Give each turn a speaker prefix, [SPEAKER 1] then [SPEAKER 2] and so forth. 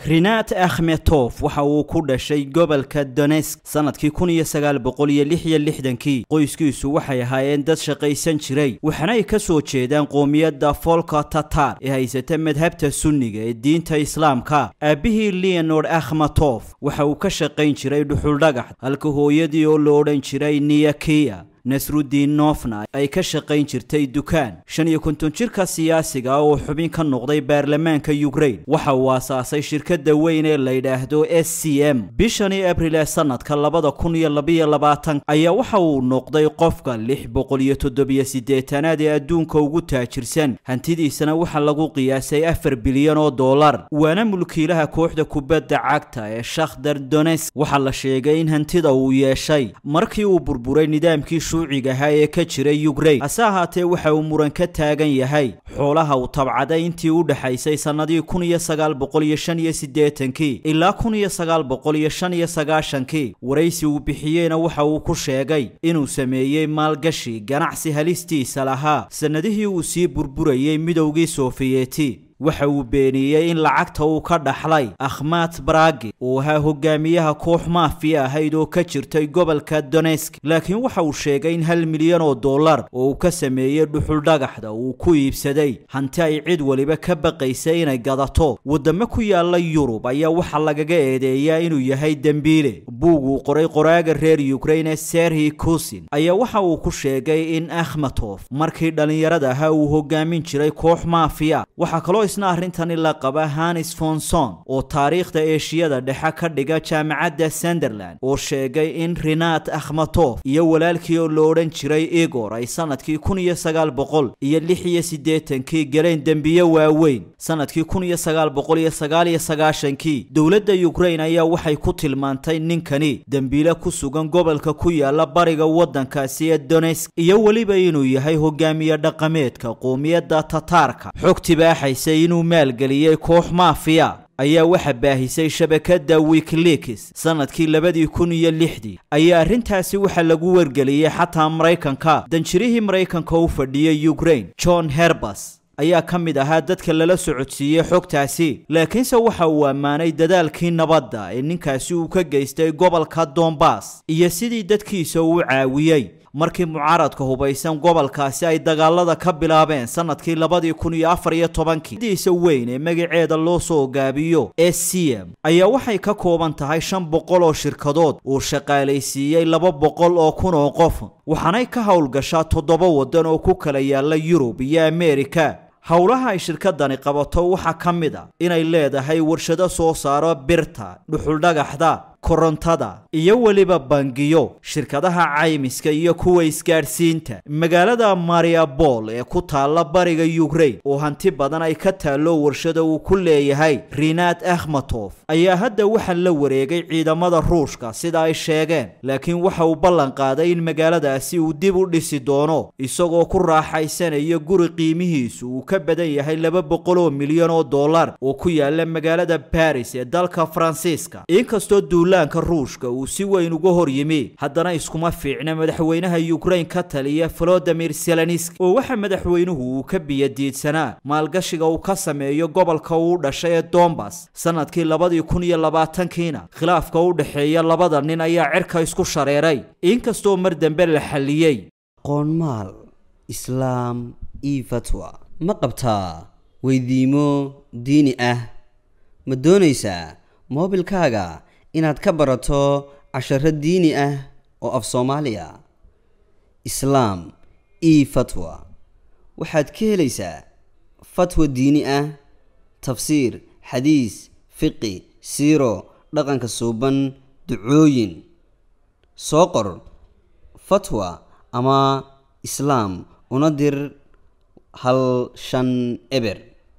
[SPEAKER 1] rinat akhmetof waxa uu ku dhashay gobolka donesk sanadkii kun iyo sagaal boqol iyo lix iyo lixdankii qoyskiisu waxay ahaayeen dad shaqaysan jiray waxaana ay ka soo jeedaan qoomiyadda folka tatar ee haysata madhabta sunniga ee diinta islaamka aabbihii leonord akhmatof waxa uu ka shaqayn jiray dhuxuldhagax halka hooyadii oo la odhan jiray niyakiya nasrudiin nofna ay ka shaqayn jirtay dukaan shan iyo konton jirka siyaasiga ah oo xubin ka noqday baarlamaanka ukrain waxa uu aasaasay shirkadda weyn ee la yidhaahdo s c m bishanii abril ee sanadka labada kun iyo labayo labaatan ayaa waxa uu noqday qofka lix boqol iyo toddobiyo siddeetanaad ee adduunka ugu taajirsan hantidiisana waxaa lagu qiyaasay afar bilyan oo dollar waana mulkiilaha kooxda kubadda cagta ee shakhtar donesk waxaa la sheegay in hantida uu yeeshay markii uu burburay nidaamkii shuuciga ahaa ee ka jiray ukrain hase ahaatee waxa uu muran ka taagan yahay xoolaha uu tabcaday intii u dhexaysay sannadii kun iyo sagaal boqol iyo shan iyo siddeetankii ilaa kun iyo sagaal boqol iyo shan iyo sagaashankii waraysi uu bixiyeyna waxa uu ku sheegay inuu sameeyey maalgashi ganacsi halistiisa lahaa sannadihii uu sii burburayey midowgii sofiyeeti waxa uu beeniyey in lacagta uu ka dhaxlay akhmat baragi uu ahaa hogaamiyaha koox maafiya ahayd oo ka jirtay gobolka donesk laakiin waxa uu sheegay in hal milyan oo dollar oo uu ka sameeyey dhuxuldhagaxda uu ku iibsaday hanti ay cid waliba ka baqaysay inay gadato waddamo ku yaala yurub ayaa waxaa lagaga eedeeyaa inuu yahay dembiile buug uu qoray qoraaga reer ukrain ee serhi kusin ayaa waxa uu ku sheegay in akhmatof markii dhallinyarada ahaa uu hogaamin jiray koox maafiya waxaa kaloo isna arrintani la qaba hanis fonson oo taariikhda eeshiyada dhexe ka dhiga jaamacadda sunderland oo sheegay in rinat akhmatof iyo walaalkii oo la odhan jiray igor ay sanadkii kun iyo sagaal boqol iyo lix iyo siddeetankii galeen dembiye waaweyn sanadkii kun iyo sagaal boqol iyo sagaal iyo sagaashankii dowladda ukrain ayaa waxay ku tilmaantay ninkani dembiile ku sugan gobolka ku yaala bariga waddankaasi ee donesk iyo weliba inuu yahay hogaamiye dhaqameedka qoomiyadda tataarka xog tibaaxaysa inuu maalgeliyey koox maafiya ayaa waxa baahisay shabakadda wikileaks sanadkii labadii kun iyo lixdii ayaa arrintaasi waxa lagu wargeliyey xataa maraykanka danjirihii maraykanka u fadhiyey ukrain john herbas ayaa ka mid ahaa dadka lala socodsiiyey xogtaasi laakiinse waxa uu ammaanay dadaalkii nabadda ee ninkaasi uu ka geystay gobolka dombas iyo sidii dadkiisa uu caawiyey markii mucaaradka hubaysan gobolkaasi ay dagaalada ka bilaabeen sanadkii labadii kun iyo afar iyo tobankii diisa weyn ee magaceeda loo soo gaabiyo s c m ayaa waxay ka kooban tahay shan boqol oo shirkadood uu shaqaalaysiiyey laba boqol oo kun oo qof waxaanay ka howlgashaa toddoba waddan oo ku kala yaala yurub iyo ameerika howlaha ay shirkadani qabato waxaa ka mid a inay leedahay warshado soo saaro birta dhuxuldhagaxda korontada iyo weliba bangiyo shirkadaha caymiska iyo kuwa isgaadhsiinta magaalada mariabol ee ku taalla bariga ukrain oo hanti badan ay ka taallo warshada uu ku leeyahay rinat akhmatof ayaa hadda waxaa la wareegay ciidamada ruushka sida ay sheegeen laakiin waxa uu ballan qaaday in magaaladaasi uu dib u dhisi doono isagoo ku raaxaysanaya guri qiimihiisu uu ka badan yahay laba boqol oo milyan oo dollar oo ku yaala magaalada baris ee dalka faransiiska inkastoo duulaanka ruushka uu si weyn uga hor yimi haddana iskuma fiicna madaxweynaha ukrain ka taliya volodimir zelenski oo waxa madaxweynuhu uu ka biyadiidsanaa maalgashiga uu ka sameeyo gobolka uu dhashay ee dombas sanadkii labadii kun iyo labaatankiina khilaafka u dhexeeya labada nin ayaa cirka isku shareeray inkastoo mar dambe la xalliyey
[SPEAKER 2] qoonmaal islaam io fatwa ma qabtaa weydiimo diini ah ma doonaysaa moobilkaaga inaad ka barato casharo diini ah oo af soomaaliya islaam io fatwa waxaad ka helaysaa fatwa diini ah tafsiir xadiis fiqi siiro dhaqanka suuban ducooyin soo qor fatwa ama islaam una dir hal shan eber